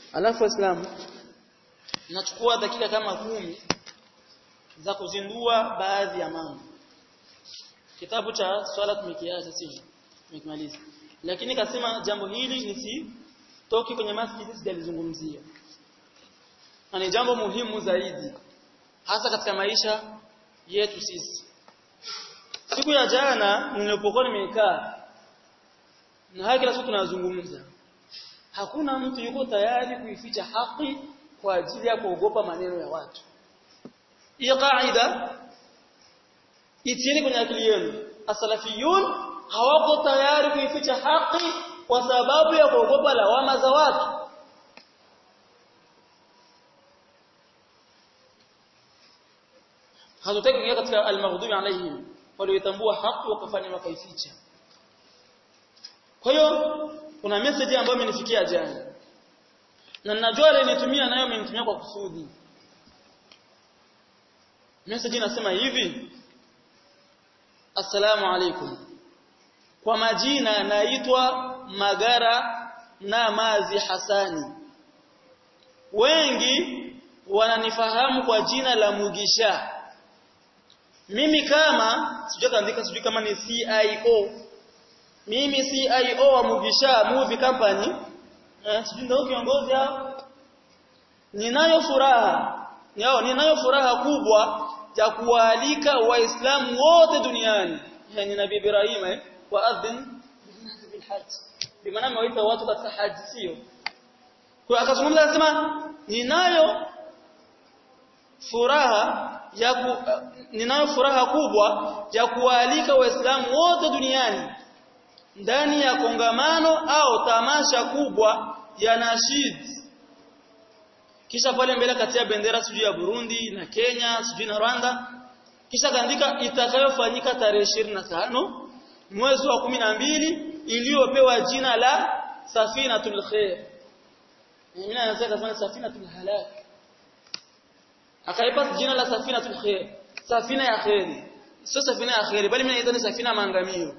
alafu waislamu nachukua dakika kama kumi za kuzindua baadhi ya mambo kitabu cha swala tumekiacha sio tumekimaliza lakini kasema jambo hili nisitoki kwenye masjidi sijalizungumzia na ni jambo muhimu zaidi hasa katika maisha yetu sisi siku ya jana nilipokuwa nimekaa na haki kila siku tunazungumza hakuna mtu yuko tayari kuificha haki kwa ajili ya kuogopa maneno ya watu hiyo kaida itieni kwenye akili yenu asalafiyun hawako tayari kuificha haki kwa sababu ya kuogopa lawama za watu hatutaki kuingia katika almaghdubi alaihim walioitambua haki wakafanya wakaificha kwa hiyo kuna message ambayo imenifikia jana na ninajua ile nitumia nayo imenitumia kwa kusudi message inasema hivi Assalamu alaikum kwa majina naitwa Magara na Mazi Hasani wengi wananifahamu kwa jina la Mugisha mimi kama sijui kaandika sijui kama ni CIO mimi CIO wa Mugisha Movie Company eh sijui ndio kiongozi hao ninayo furaha yao ninayo furaha kubwa ya kuwaalika waislamu wote duniani yani nabii Ibrahim eh wa adhin bil hajj bimaana amewaita watu katika haji sio kwa akazungumza akasema ninayo furaha ya ku, ninayo furaha kubwa ya kuwaalika waislamu wote duniani ndani ya kongamano au tamasha kubwa ya nashid kisha pale mbele katia bendera sijui ya Burundi na Kenya sijui na Rwanda kisha kaandika itakayofanyika tarehe 25 mwezi wa kumi na mbili iliyopewa jina la Safinatul Khair mimi naweza kusema Safinatul Halak akaipa jina la Safinatul Khair safina ya khairi sio safina ya khairi bali mimi naita ni safina maangamio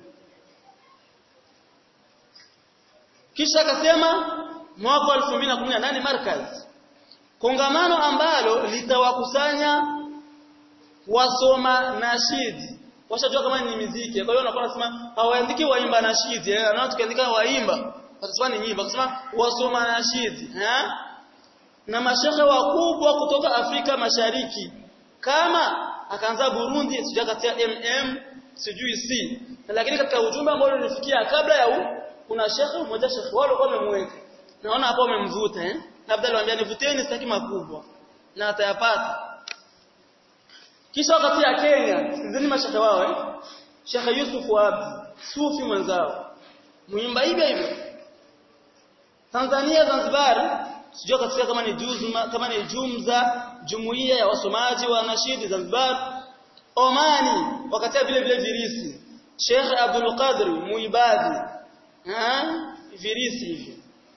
kisha akasema mwaka 2018 markaz kongamano ambalo litawakusanya wasoma nashidi washajua kama ni muziki kwa hiyo unakuwa unasema hawaandiki waimba nashidi eh na tukiandika waimba watasema ni nyimbo akasema wasoma nashidi eh na mashehe wakubwa kutoka Afrika Mashariki kama akaanza Burundi sijui katia MM sijui C lakini katika ujumbe ambao ulifikia kabla ya huu kuna shekhe mmoja shekhe wale kwa wamemweka naona hapo wamemvuta eh labda aliwaambia nivuteni sitaki makubwa na atayapata kisha wakati ya Kenya sikizeni mashaka wao eh Sheikh Yusuf Abdi sufi mwenzao muimba hivyo hivyo Tanzania Zanzibar sijua katika kama ni juzma kama ni jumza jumuiya ya wasomaji wa nashidi Zanzibar Omani wakati vile vile virisi Sheikh Abdul Qadir Muibadi ha virisi hivyo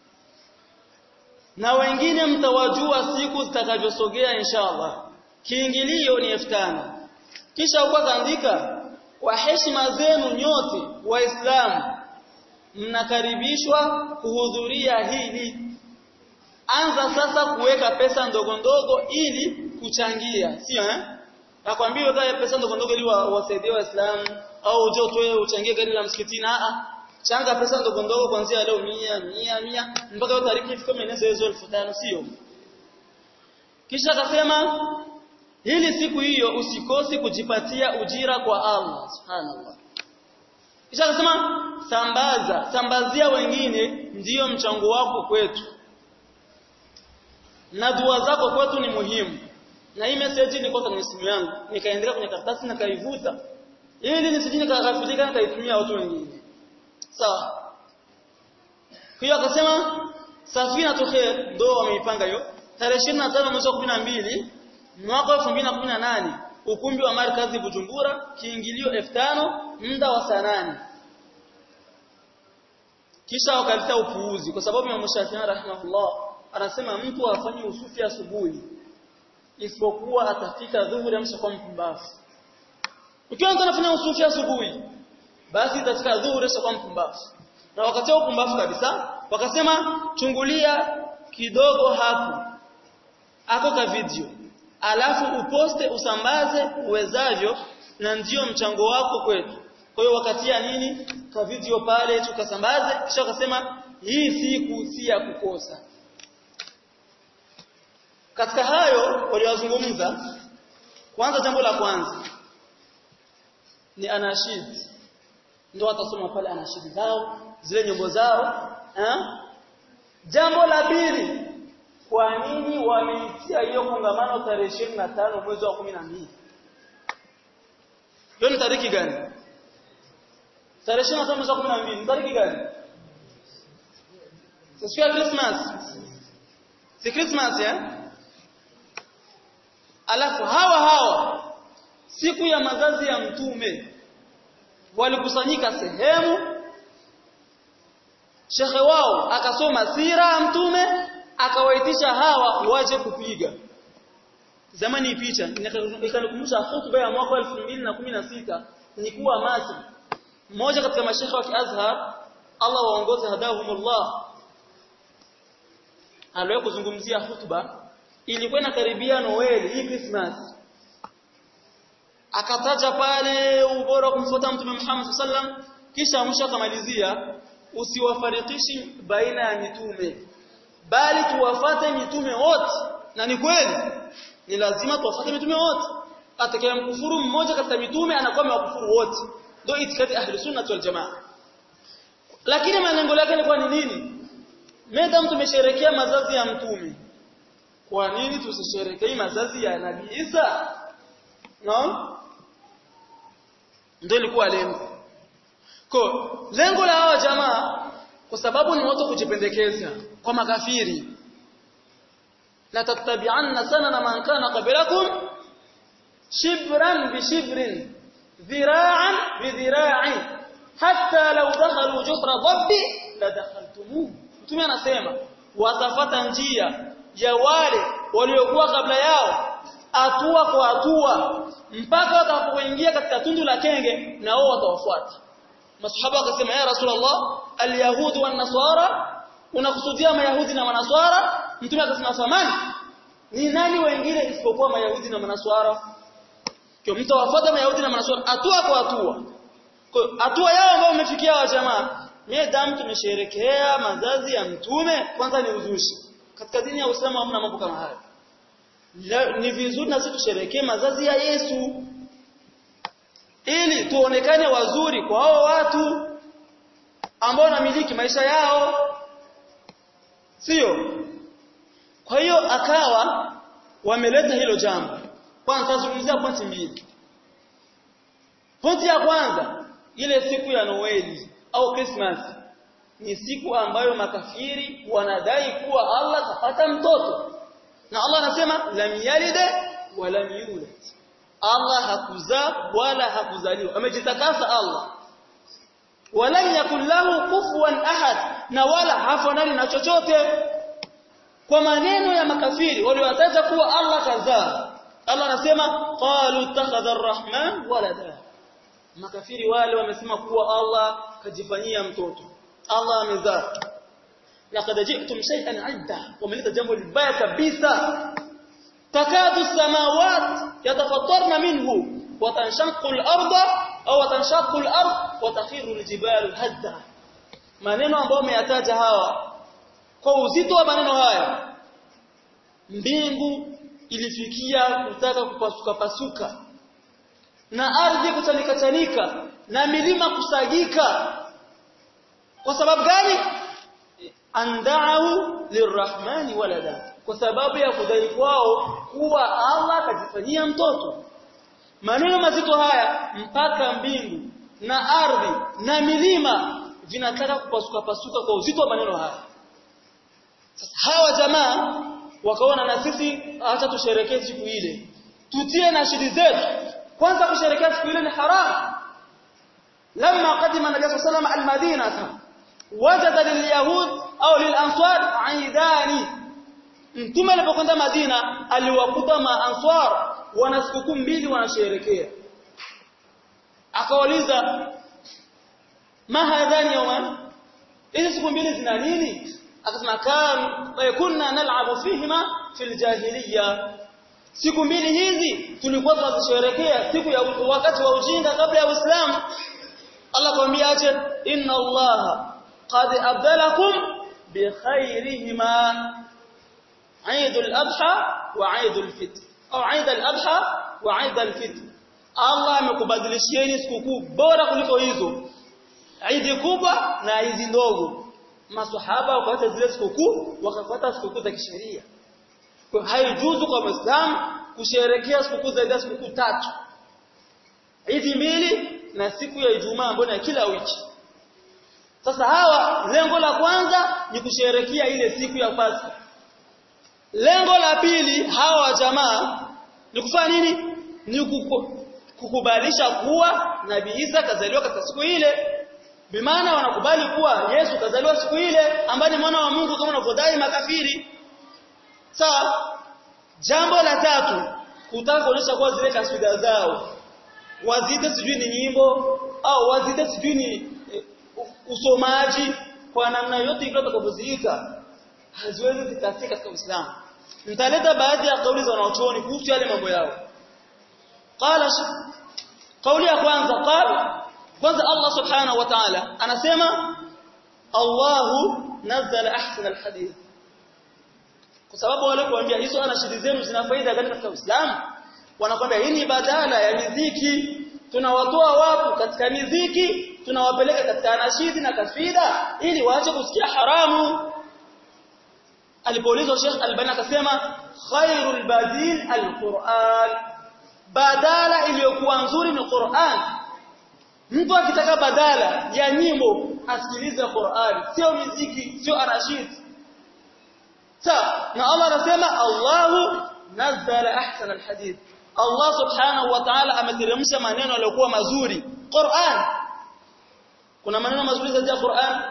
na wengine mtawajua siku zitakavyosogea inshallah kiingilio ni 5000 kisha huko kaandika kwa heshima zenu nyote waislamu mnakaribishwa kuhudhuria hili anza sasa kuweka pesa ndogo ndogo ili kuchangia sio eh nakwambia weka pesa ndogo ndogo ili wasaidie waislamu au uje utoe uchangie gari la msikitini a changa pesa ndogo ndogo kuanzia leo 100 100 100 mpaka hiyo tariki ifike mwenezo hizo 1500 sio kisha akasema hili siku hiyo usikosi kujipatia ujira kwa Allah subhanallah kisha akasema sambaza sambazia wengine ndiyo mchango wako kwetu na dua zako kwetu ni muhimu na hii message nilikuwa kwenye simu yangu nikaendelea kwenye karatasi na kaivuta ili nisije nikaghafilika nikaitumia watu wengine sawa hiyo akasema safina tukhair ndo wameipanga hiyo tarehe 25 mwezi wa 12 mwaka 2018 ukumbi wa markazi Bujumbura kiingilio 5000 muda wa saa 8 kisha wakaleta upuuzi kwa sababu Imam Shafi'i rahimahullah anasema mtu afanye usufi asubuhi isipokuwa atafika dhuhuri amshakuwa mpumbavu ukiwa mtu anafanya usufi asubuhi basi itafika dhuhuri amshakuwa mpumbavu na wakati upumbavu kabisa wakasema chungulia kidogo hapo ako ka video alafu uposte usambaze uwezavyo na ndio mchango wako kwetu kwa hiyo wakatia nini ka video pale tukasambaze kisha wakasema hii siku si ya kukosa katika hayo waliwazungumza kwanza jambo la kwanza ni anashid ndio watasoma pale anashid zao zile nyimbo zao eh? jambo la pili kwa nini wameitia hiyo kongamano tarehe 25 mwezi wa 12 hiyo ni tariki gani tarehe 25 mwezi wa 12 ni tariki gani siku ya Christmas si Christmas eh alafu hawa hawa siku ya mazazi ya mtume walikusanyika sehemu shekhe wao akasoma sira ya mtume akawaitisha hawa waje kupiga zamani picha ikanikumbusha hotuba ya mwaka 2016 nilikuwa Masri mmoja katika mashekhe wa Azhar Allah waongoze hadahumullah aliwahi kuzungumzia hotuba ilikuwa inakaribia Noel hii Christmas akataja pale ubora kumfuata mtume Muhammad sallam kisha mwisho akamalizia usiwafarikishi baina ya mitume bali tuwafate mitume wote na ni kweli ni lazima tuwafate mitume wote atakayemkufuru mmoja katika mitume anakuwa amewakufuru wote ndio itikadi ahli sunna wal jamaa lakini malengo yake ilikuwa ni nini madam tumesherekea mazazi ya mtume kwa nini tusisherekee mazazi ya nabii Isa no ndio ilikuwa lengo kwa lengo la hawa jamaa kwa sababu ni watu kujipendekeza kwa makafiri la tattabi'anna sanana man kana qablakum shibran bi shibrin dhira'an bi dhira'in hatta law dakhalu juhra dhabbi la dakhaltumuhu mtume anasema watafata njia ya wale waliokuwa kabla yao hatua kwa hatua mpaka watakapoingia katika tundu la kenge na wao watawafuata masahaba wakasema ya rasulullah alyahud wan nasara unakusudia mayahudi na manaswara mtume akasema samani ni nani wengine isipokuwa mayahudi na manaswara kwa mtu wafuata mayahudi na manaswara hatua kwa hatua kwa hatua yao ambayo umefikia wa jamaa damu tumesherekea mazazi ya mtume kwanza ni uzushi katika dini ya Uislamu hamna mambo kama hayo ni vizuri na sisi tusherekee mazazi ya Yesu ili tuonekane wazuri kwa hao watu ambao wanamiliki maisha yao sio kwa hiyo akawa wameleta hilo jambo kwanza tazungumzia pointi mbili pointi ya kwanza ile siku ya Noeli au Christmas ni siku ambayo makafiri wanadai kuwa Allah kapata mtoto na Allah anasema lam yalide wa lam yulad Allah hakuzaa wala hakuzaliwa amejitakasa Allah walam yakul lahu kufuwan ahad na wala hafanani na chochote kwa maneno ya makafiri waliowataja kuwa Allah kazaa Allah anasema qalu takhadha arrahman walada makafiri wale wamesema kuwa Allah kajifanyia mtoto Allah amezaa laqad ji'tum shay'an 'idda wameleta jambo libaya kabisa takadu samawat yatafattarna minhu wa tanshaqqu al-ardu au tanshaqqu al-ard wa takhiru al-jibalu hadda maneno ambayo umeyataja hawa kwa uzito wa maneno haya mbingu ilifikia kutaka kupasuka pasuka na ardhi kuchanika chanika na milima kusagika kwa sababu gani andau lirrahmani walada kwa sababu ya kudai kwao kuwa Allah kajifanyia mtoto maneno mazito haya mpaka mbingu na ardhi na milima vinataka kupasuka pasuka kwa uzito wa maneno haya sasa hawa jamaa wakaona na sisi acha tusherekee siku ile tutie na shidi zetu kwanza kusherekea siku ile ni haram lamma qadima nabii sallallahu alayhi wasallam al-madina wajada lilyahud au lilansar aidani mtume alipokwenda Madina aliwakuta maanswar wana sikukuu mbili wanasherekea akawauliza ma hadhani yawman hizi siku mbili zina nini akasema kan kunna nal'abu fihima fil jahiliya siku mbili hizi tulikuwa tunazisherehekea siku ya wakati wa ujinga kabla ya Uislamu Allah kwambia aje inna Allah qad abdalakum bi khairihima Eid al-Adha wa Eid al-Fitr au Eid al-Adha wa Eid al-Fitr Allah amekubadilishieni sikukuu bora kuliko hizo Eid kubwa na hizi ndogo maswahaba wakapata zile sikukuu wakafuata sikukuu za kisheria kwa haijuzu kwa Muislamu kusherehekea sikukuu zaidi ya sikukuu tatu hizi mbili na siku ya Ijumaa ambayo ni kila wiki sasa hawa lengo la kwanza ni kusherehekea ile siku ya Pasaka lengo la pili hawa jamaa ni kufanya nini ni kukubalisha kuwa Nabii Isa kazaliwa katika siku ile bimaana wanakubali kuwa Yesu kazaliwa siku ile ambaye ni mwana wa Mungu kama wanavyodai makafiri sawa jambo la tatu kutaka kuonyesha kuwa zile taswira zao wazite sijui ni nyimbo au wazite sijui ni e, usomaji kwa namna yote ile utakavyoziita haziwezi zikafika katika Uislamu nitaleta baadhi ya kauli za wanaochuoni kuhusu yale mambo yao qala kauli ya kwanza qala kwanza Allah subhanahu wa ta'ala anasema Allahu nazzala ahsana alhadith kwa sababu wale kuambia hizo anashidi zenu zina faida gani katika Uislamu wanakwambia hii ni badala ya miziki tunawatoa watu katika miziki tunawapeleka katika anashidi na kasfida ili waache kusikia haramu alipoulizwa Sheikh Albani akasema khairul badil alquran badala iliyokuwa nzuri ni Qur'an mtu akitaka badala ya nyimbo asikilize Qur'an sio miziki sio anashid sawa na Allah anasema Allahu nazzala ahsana alhadith Allah subhanahu wa ta'ala ameteremsha maneno yaliyokuwa mazuri Qur'an kuna maneno mazuri zaidi ya Qur'an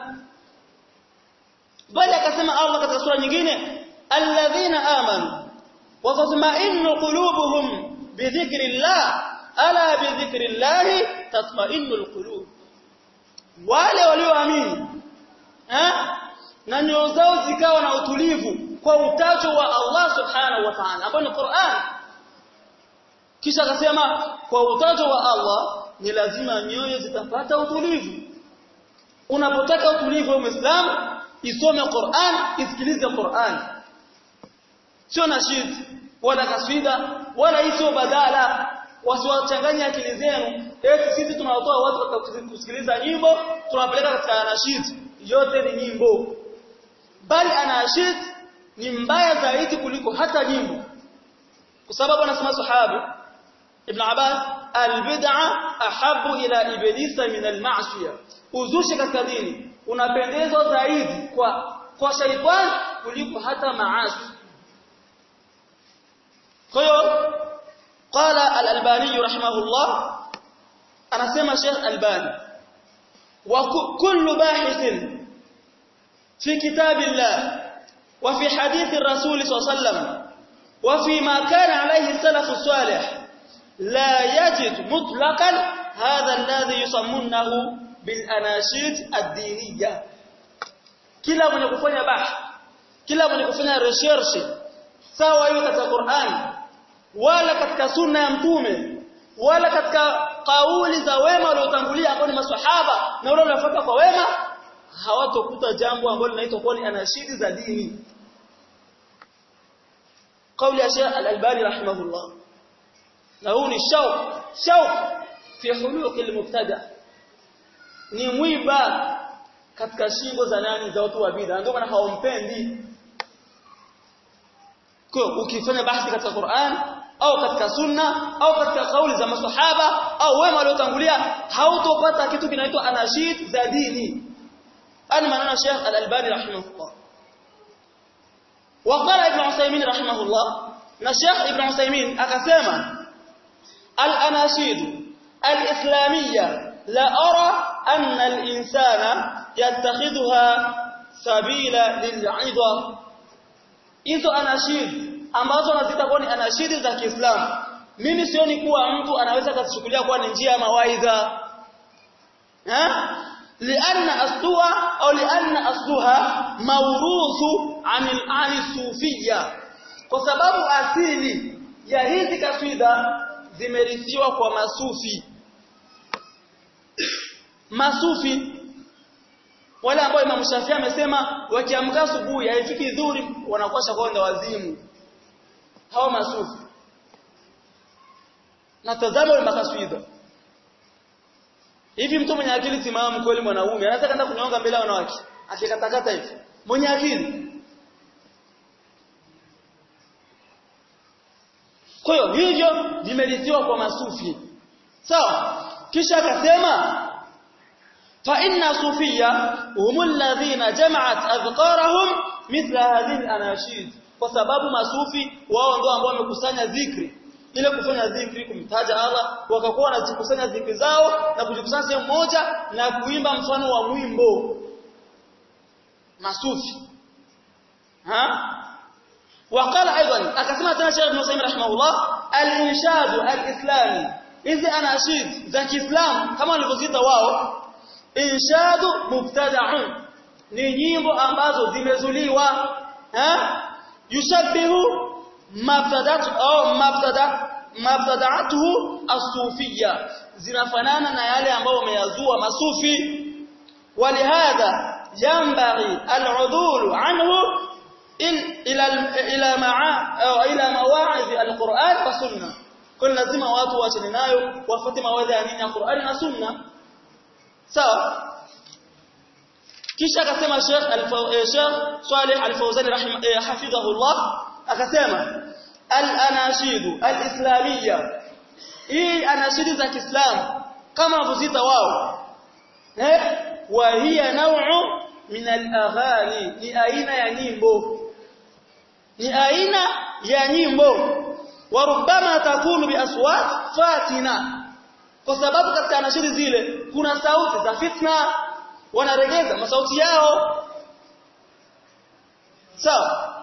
bali akasema Allah katika sura nyingine alladhina amanu wa tatma'innu qulubuhum bidhikrillah ala bidhikrillah tatma'innu alqulub wale walioamini eh na nyoyo zao zikawa na utulivu kwa utajo wa Allah subhanahu wa ta'ala ambao ni Qur'an kisha akasema kwa utajo wa Allah ni lazima nyoyo zitapata utulivu unapotaka utulivu wa Muislamu isome Qur'an isikilize Qur'an sio nashid wala kaswida wala hizo badala wasiwachanganye akili zenu eti sisi tunawatoa watu kusikiliza nyimbo tunawapeleka katika nashid yote ni nyimbo bali anashid ni mbaya zaidi kuliko hata nyimbo kwa sababu anasema sahabi ibn Abbas albid'a ahabu ila iblisa min alma'siyah uzushi katika dini unapendezwa zaidi kwa kwa shaitan kuliko hata maasi kwa hiyo qala al-albani rahimahullah anasema Sheikh Albani wa kullu bahithin fi kitabillah wa fi hadith ar-rasul sallallahu alayhi wasallam wa fi ma kana alayhi salaf as-salih la yajid mutlaqan hadha alladhi yusammunahu bilanashid ad-diniya kila mwenye kufanya bahth kila mwenye kufanya research sawa hiyo katika Qur'an wala katika sunna ya mtume wala katika kauli za wema waliotangulia ambao ni maswahaba na wale waliofuata kwa wema hawatokuta jambo ambalo linaitwa kuwa ni anashidi za dini kauli ya Sheikh Al-Albani rahimahullah na huu ni shauq shauq fi huluq al-mubtada ni mwiba katika shingo za nani za watu wa bid'a ndio maana hawampendi kwa ukifanya bahthi katika Qur'an au katika sunna au katika kauli za maswahaba au wema waliotangulia hautopata kitu kinaitwa anashid za dini ani maneno Sheikh Al-Albani rahimahullah وقال ابن عثيمين رحمه الله na Sheikh Ibn Uthaymeen akasema al-anashid al-islamiyya la ara anna al-insana yattakhidha sabila lil'idha hizo anashid ambazo nazita kuwa ni anashidi za Kiislamu mimi sioni kuwa mtu anaweza kuzichukulia kuwa ni njia ya mawaidha eh لأن أصلها أو لأن أصلها موروث عن عن الصوفية kwa sababu asili ya hizi kaswida zimerithiwa kwa masufi masufi wale ambao Imam Shafi'i amesema wakiamka asubuhi haifiki dhuri wanakuwa shakwenda wazimu hao masufi na tazama wale makaswida hivi mtu mwenye akili timamu kweli mwanaume anaweza kwenda kunyonga mbele ya wanawake akikatakata hivi mwenye akili kwa hiyo hivyo vimerithiwa kwa masufi sawa kisha akasema fa inna sufia humul ladhina jama'at adhkarahum mithla hadhihi al-anashid kwa sababu masufi wao ndio ambao wamekusanya dhikri ile kufanya dhikri kumtaja Allah wakakuwa wanazikusanya dhikri zao na kujikusanya sehemu moja na kuimba mfano wa mwimbo masufi ha وقال ايضا akasema tena Sheikh Ibn Sa'id rahimahullah al-inshad al-islami hizi anashid za Kiislam kama walivyoziita wao inshad mubtada'un ni nyimbo ambazo zimezuliwa ha yushabbihu mabtadat au mabtada mabtada'atuhu as-sufiyya zinafanana na yale ambao wameyazua masufi walihadha yanbaghi al-udul anhu ila ila ma'a au ila mawa'idh al-Qur'an wa sunna kwa lazima watu waachane nayo wafuate mawaidha ya nini ya Qur'an na sunna sawa kisha akasema Sheikh Sheikh Saleh Al-Fawzani rahimahullah akasema al-anashidu al-islamiyya hii anashidi za Kiislamu kama wanavyozita wao eh wa hiya naw'u min al-aghani ni aina ya nyimbo ni aina ya nyimbo wa rubbama takunu bi aswat fatina kwa sababu katika anashidi zile kuna sauti za fitna wanaregeza masauti yao sawa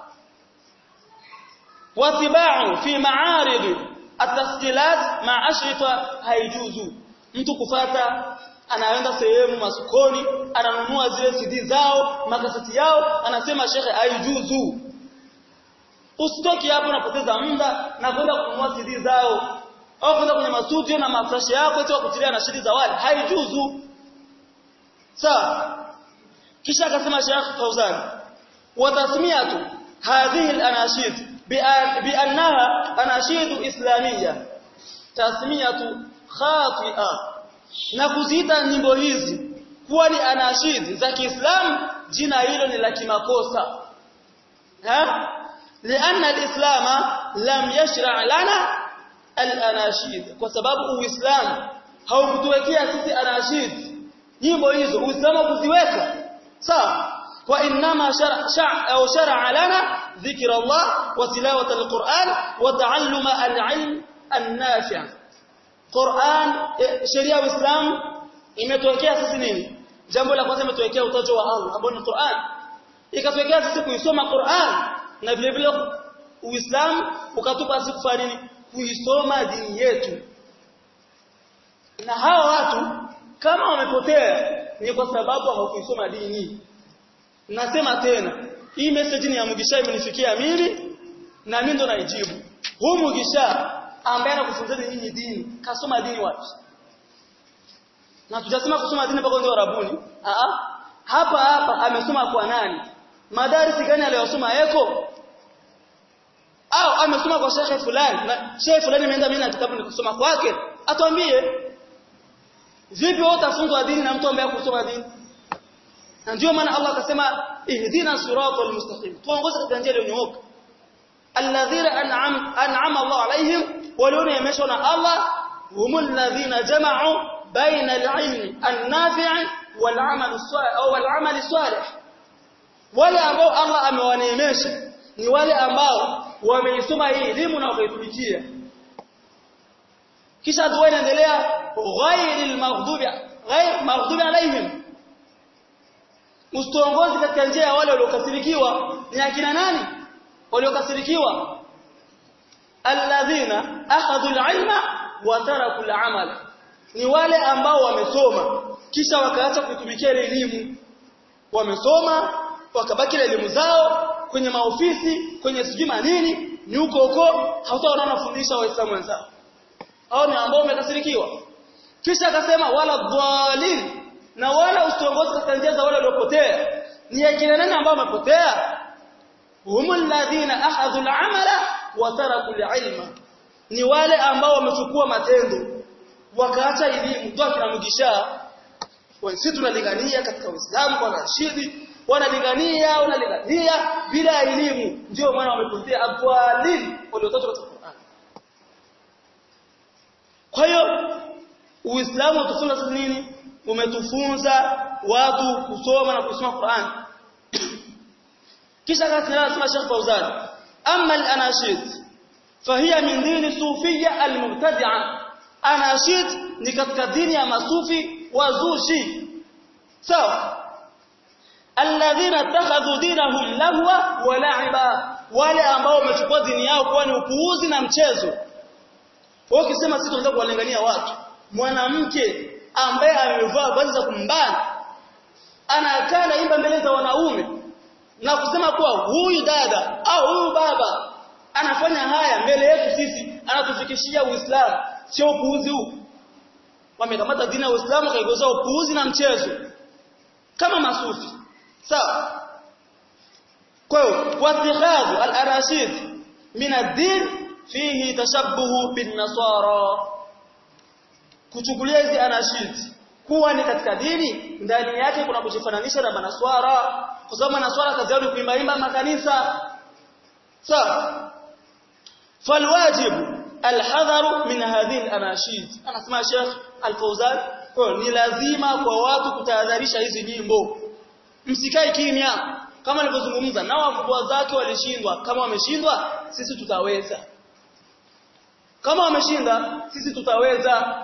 watibau fi ma'arid at-tasjilat ma ashrifa haijuzu mtu kufata anaenda sehemu masokoni ananunua zile CD zao makaseti yao anasema shekhe haijuzu usitoki hapo unapoteza muda na kwenda kununua CD zao au kwenda kwenye mastudio na mafresh yako eti wakutilia na shidi za wale haijuzu sawa kisha akasema Sheikh Fauzan wa tasmiyatu hadhihi al-anashid bi'annaha anashid islamiyya tasmiyatu khati'a na kuziita nyimbo hizi kuwa ni anashid za Kiislamu jina hilo ni la kimakosa ha لأن الإسلام لم يشرع لنا الأناشيد kwa sababu uislamu haukutuwekea sisi anashid nyimbo hizo uislamu kuziweka sawa wa inma shar'a au shar'a lana dhikra Allah wa tilawata alquran wa ta'alluma alilm an-nafi' Qur'an sheria ya Uislamu imetuwekea sisi nini jambo la kwanza imetuwekea utajo wa Allah ambao ni Qur'an ikatuwekea sisi kuisoma Qur'an na vile vile Uislamu ukatupa sisi kufanya nini kuisoma dini yetu na hawa watu kama wamepotea ni kwa sababu hawakuisoma dini nasema tena hii message ni ya Mugisha imenifikia mimi na mimi ndo naijibu huu Mugisha ambaye anakufunzeni nyinyi dini kasoma dini wapi na tujasema kusoma dini mpaka ndio Arabuni a hapa hapa amesoma kwa nani madarisi gani aliyosoma yeko au amesoma kwa shekhe fulani na shekhe fulani ameenda mimi na kitabu nikisoma kwake atuambie vipi wewe utafunzwa dini na mtu ambaye hakusoma dini na ndio maana Allah akasema ihdina siratal mustaqim tuongoze katika njia iliyonyooka alladhina an'am an'ama Allah alaihim waliona yameshwa na Allah humul ladhina jama'u baina al-ilm an-nafi' wal-amal as-salih au wal-amal as-salih wale ambao Allah amewaneemesha ni wale ambao wameisoma hii elimu na wakaitumikia kisha dua inaendelea ghairil maghdubi ghair maghdubi alaihim ustongozi katika njia ya wale waliokasirikiwa ni akina nani waliokasirikiwa alladhina akhadhu alilma wa taraku alamal ni wale ambao wamesoma kisha wakaacha kuitumikia ile elimu wamesoma wakabaki na elimu zao kwenye maofisi kwenye sijui manini ni huko huko hawataona wanafundisha waislamu wenzao hao ni ambao wamekasirikiwa kisha akasema wala dhalin na wala usiongozi katika njia za wale waliopotea ni akina nani ambao wamepotea humul ladhina ahadhu al-amala wa taraku al-ilma ni wale ambao wamechukua matendo wakaacha elimu ndio akina mugisha sisi tunalingania katika Uislamu kwa Rashidi wanalingania wanalingania bila elimu ndio maana wamepotea adwalin waliotoka katika Qur'an kwa hiyo Uislamu utufunza sisi nini umetufunza watu kusoma na kusoma Qur'an kisha akasema Sheikh Fauzan amma al-anashid fahiya min dini sufiyya al-mubtadi'a anashid ni katika dini ya masufi wazushi sawa alladhina takhadhu dinahum lahwa wa la'iba wale ambao wamechukua dini yao kuwa ni upuuzi na mchezo wao ukisema sisi tunataka kuwalingania watu mwanamke ambaye amevaa vazi za kumbana anakaa naimba mbele za wanaume na kusema kuwa huyu dada au huyu baba anafanya haya mbele yetu sisi anatufikishia Uislamu sio upuuzi huu wamekamata dini ya Uislamu kaigeuza upuuzi na mchezo kama masufi sawa kwa hiyo watikhadhu al-arashid min ad-din fihi tashabbuhu bin nasara kuchukulia hizi anashid kuwa ni katika dini ndani yake kuna kujifananisha na manaswara kwa sababu manaswara kazi yao ni kuimbaimba makanisa sawa falwajibu alhadharu min hadhihi alanashid anasema Sheikh Al-Fauzan kwa ni lazima kwa watu kutahadharisha hizi nyimbo msikae kimya kama nilivyozungumza nao wakubwa zake walishindwa kama wameshindwa sisi tutaweza kama wameshinda sisi tutaweza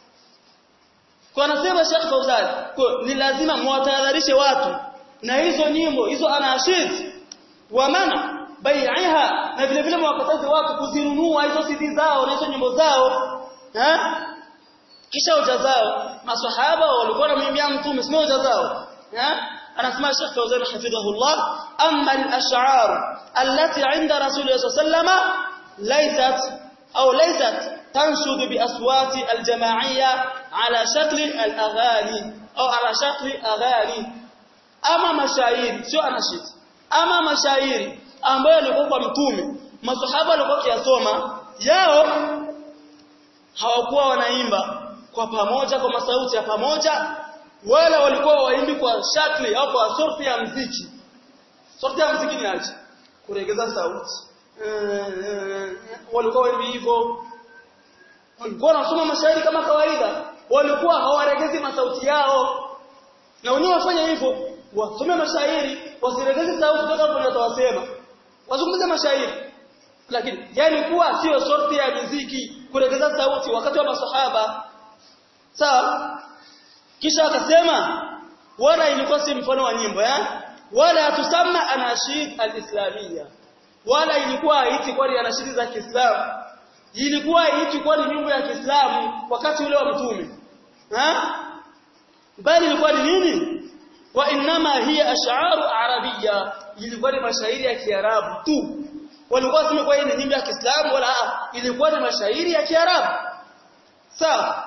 kwa anasema Sheikh Fauzan kwa ni lazima mwatahadharishe watu na hizo nyimbo hizo anashid wa mana bai'iha na vile vile mwakataze watu kuzinunua hizo CD zao na hizo nyimbo zao ha? kisha hoja zao maswahaba walikuwa na mimia mtume sio hoja zao ha? anasema Sheikh Fawzan hafidhahullah amma al-ash'ar allati 'inda rasulullah sallallahu laysat au laysat tanshud bi aswati al-jama'iyya ala shakli al-aghani au ala shakli aghani ama mashairi sio anashid ama mashairi ambayo yalikuwa kwa mtume masahaba walikuwa kiasoma yao hawakuwa wanaimba kwa pamoja kwa masauti ya pamoja wala walikuwa waimbi kwa shakli au kwa sorti ya mziki sorti ya mziki ni aje kuregeza sauti walikuwa waimbi hivyo walikuwa wanasoma mashairi kama kawaida walikuwa hawaregezi masauti yao na wenyewe wafanya hivyo wasome mashairi wasiregeze sauti toka hapo watawasema wazungumze mashairi lakini yani kuwa sio sorti ya muziki kuregeza sauti wakati wa masahaba sawa kisha akasema wala ilikuwa si mfano wa nyimbo eh wala tusamma anashid alislamia wala ilikuwa haiti kwa ni anashid za Kiislamu ilikuwa haiti kwa ni nyimbo ya Kiislamu wakati ule wa mtume eh bali ilikuwa ni nini wa inma hiya ash'aru arabiyya ilikuwa ni mashairi ya Kiarabu tu walikuwa wasema kwa ni nyimbo ya Kiislamu wala ilikuwa ni mashairi ya Kiarabu sawa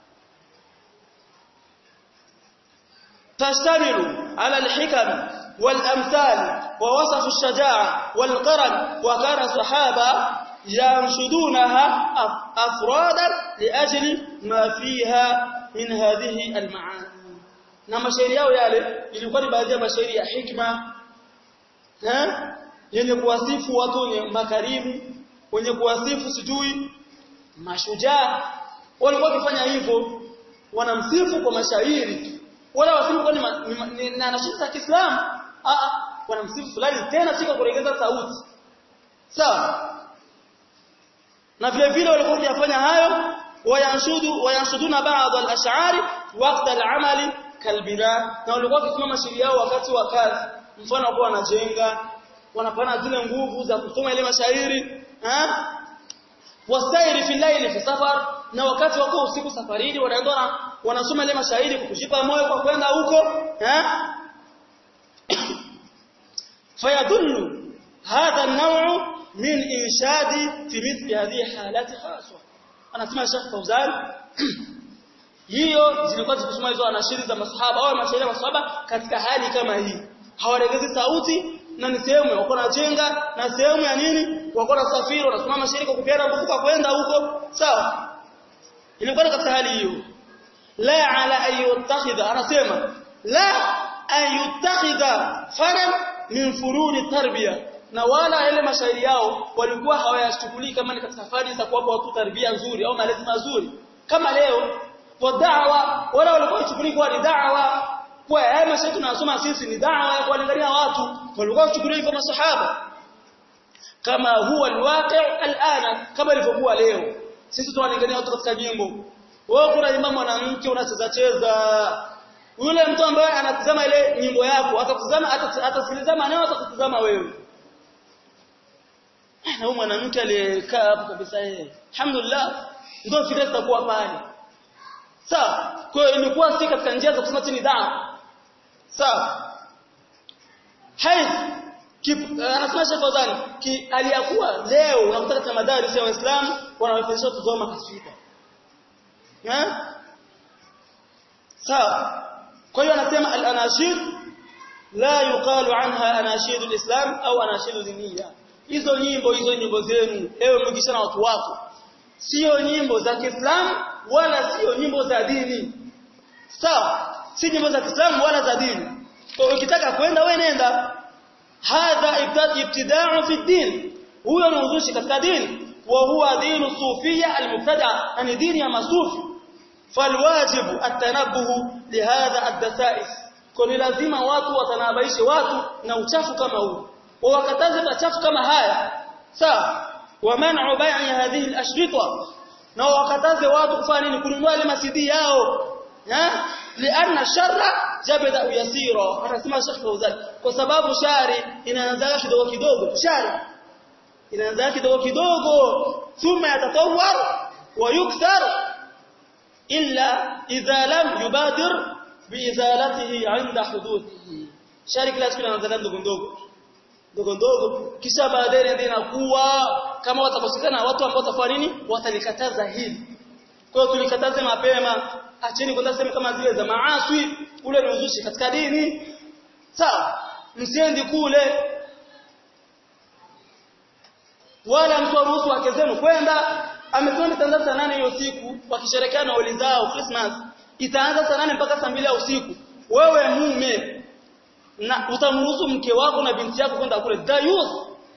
تشتمل على الحكم والأمثال ووصف الشجاعة والقرن وكان الصحابة ينشدونها أفرادا لأجل ما فيها من هذه المعاني na mashairi yao yale ilikuwa ni baadhi ya mashairi ya hikma eh yenye kuwasifu watu wenye makarimu wenye kuwasifu sijui mashujaa walikuwa wakifanya hivyo wanamsifu kwa mashairi wala wasifu kwa ni na nashida za Kiislamu a a wanamsifu fulani tena siko kuregeza sauti sawa na vile vile walikuwa wakifanya hayo wayanshudu wayanshuduna baadhi al-ash'ari waqta al-amali kalbina na walikuwa wakisoma mashairi yao wakati wa kazi mfano kwa wanajenga wanapana zile nguvu za kusoma ile mashairi ha wasairi fi layli fi safar na wakati wako usiku safarini wanaenda wanasoma ile mashairi kukujipa moyo kwa kwenda huko eh fayadullu hadha an-naw'u min inshadi fi mithli hadhihi halati khaswa anasema Sheikh Fauzan hiyo zilikuwa zikisoma hizo anashiri za masahaba au mashairi ya masahaba katika hali kama hii hawaregezi sauti na ni sehemu wako na jenga na sehemu ya nini wako na safiri wanasoma mashairi kwa kupiana nguvu kwa kwenda huko sawa ilikuwa katika hali hiyo la ala ayutakhidha anasema la ayutakhidha faran min furuni tarbiya na wala ile mashairi yao walikuwa hawayashughuliki kama ni katika fani za kuwapa watu tarbia nzuri au malezi mazuri kama leo kwa da'wa wala walikuwa washughuliki kwa da'wa kwa haya mashairi tunasoma sisi ni da'wa ya kuwalingania watu walikuwa washughuliki kwa masahaba kama huwa alwaqi' alana kama ilivyokuwa leo sisi tunawalingania watu katika nyimbo wewe kuna imam mwanamke unacheza cheza yule mtu ambaye anatazama ile nyimbo yako atakutazama atasikiliza maneno atakutazama wewe na huyu mwanamke aliyekaa hapo kabisa yeye alhamdulillah ndio fikra zitakuwa pale sawa kwa hiyo ilikuwa si katika njia za kusema chini dawa sawa hai anasema Sheikh Fadhani ki aliyakuwa leo unakuta katika madarasa ya Waislamu wanawafundisha kusoma kaswida eh sawa kwa hiyo anasema al-anashid la yuqalu anha anashid al-islam au anashid diniya hizo nyimbo hizo nyimbo zenu ewe mgisha na watu wako sio nyimbo za Kiislamu wala sio nyimbo za dini sawa si nyimbo za Kiislamu wala za dini kwa ukitaka kwenda wewe nenda hadha ibtida'u fi din huyo ni uzushi katika dini wa huwa dinu sufia al-mubtada ni dini ya masufi falwajibu at-tanabbuh lihadha ad-dasa'is kwa ni lazima watu watanabaishe watu na uchafu kama huu ووكتاز machafu kama haya sawa wa man'u bai'i hadhihi al-ashrita na wakataze watu kufanya nini kununua ile masidi yao eh lianna sharra jabada yasira anasema Sheikh Fauzan kwa sababu shari inaanza kidogo kidogo shari inaanza kidogo kidogo thumma yatatawwar wa yukthar illa idha lam yubadir biizalatihi 'inda huduthihi shari kila siku inaanza ndogo ndogo ndogo ndogo kisha baadaye ndio inakuwa kama watakosekana watu ambao watafanya nini watalikataza hili kwa hiyo tulikataze mapema acheni kwenda sema kama zile za maaswi ule ni uzushi katika dini sawa msiendi kule wala mtu aruhusu wake zenu kwenda amesema itaanza saa nane hiyo siku wakisherekea na wali zao Christmas itaanza saa nane mpaka saa mbili ya usiku wewe mume na utamruhusu mke wako na binti yako kwenda kule dayus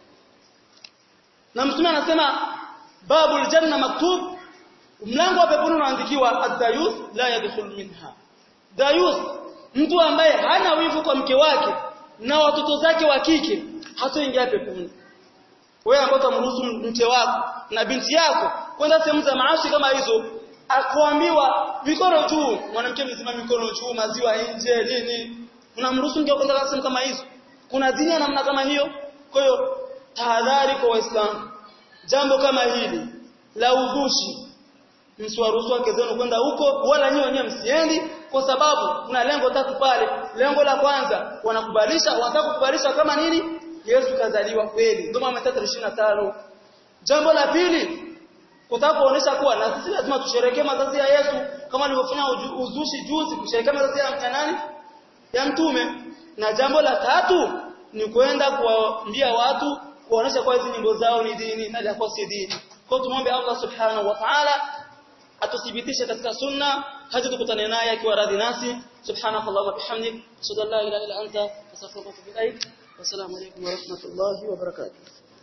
na mtume anasema babul janna maktub mlango wa peponi unaandikiwa ad-dayus la yadkhul minha dayus mtu ambaye hana wivu kwa mke wake na watoto zake wa kike hatoingia peponi wewe ambaye utamruhusu mke wako na binti yako kwenda sehemu za maashi kama hizo akuambiwa mikono juu mwanamke mzima mikono juu maziwa nje nini unamruhusu mke kwenda sehemu kama hizo kuna dini ya namna kama hiyo kwa hiyo tahadhari kwa waislamu jambo kama hili la uzushi msiwaruhusu wake zenu kwenda huko wala nyinyi wenyewe msiendi kwa sababu kuna lengo tatu pale lengo la kwanza wanakubalisha wanataka kukubalisha kama nini Yesu kazaliwa kweli ndio maana 325 jambo la pili kutaka kuonesha kuwa na sisi lazima tusherekee mazazi ya Yesu kama alivyofanya uzushi juzi kusherekea mazazi ya nani ya mtume na jambo la tatu ni kwenda kuwaambia watu kuonesha kwa hizi nyimbo zao ni dini na japo si dini kwa tumombe Allah subhanahu wa ta'ala atuthibitishe katika sunna hadi tukutane naye akiwa radhi nasi subhanakallahumma bihamdik ashhadu an la ilaha illa anta astaghfiruka wa atubu ilaik wassalamu alaykum wa rahmatullahi wa barakatuh